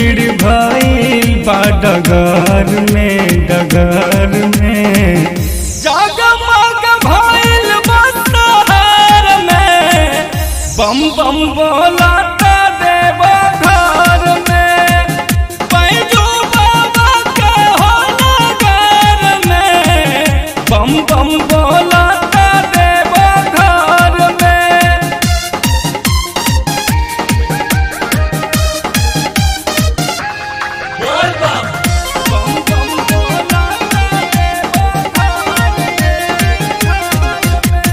भीड़ भइल बा डगर में डगर में जगमग भइल बा शहर में बम बम बोला देव घर में पैजू बाबा के हो नगर में बम बम बोला देव घर में बम बम बोला देव घर में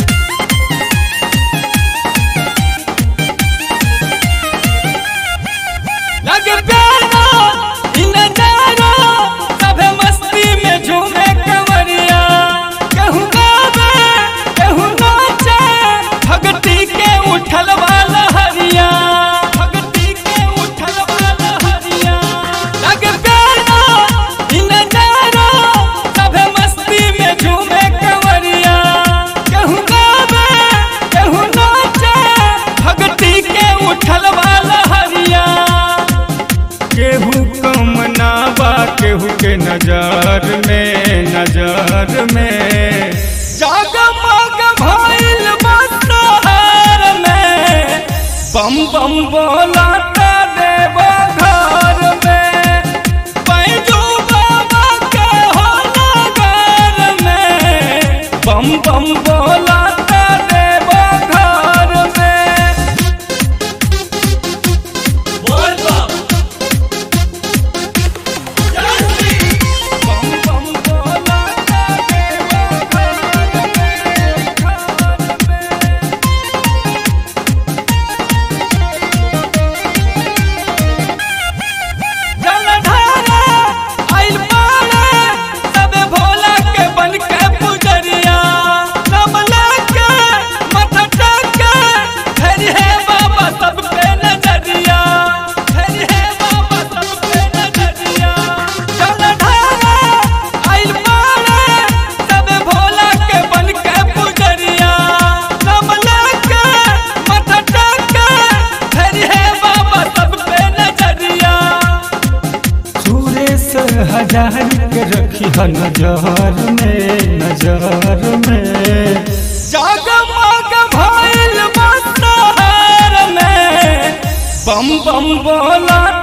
लगे प्यारा इ नजारा सभे मस्ती में झूमे कंवरिया कहूँ गावे कहूँ नाचे भगती के उठल वाला हरिया भगती के उठल वाला हरिया लगे प्यारा इ नजारा सभे मस्ती में झूमे कंवरिया कहूँ गावे कहूँ नाचे भगती के उठल वाला हरिया केहू कम ना बा केहू के नजर में नजर में जगमग भइल बा शहर में बम बम बोला देव घर में पैजू बाबा के हो नगर में बम बम बोला देव घर में बम बम बोला देव घर में जलधारा आइल पारे सबे भोला के बन के पुजरिया नमला के मथटा के हरि है बाबा सब पे नजरिया हरि है बाबा सब पे नजरिया जलधारा आइल पारे सबे भोला के बन के पुजरिया नमला के मथटा के हरि है बाबा सब पे नजरिया सुरेश हजार के रखी है नजर में नजर में जगमग भइल बा शहर में बम बम बोला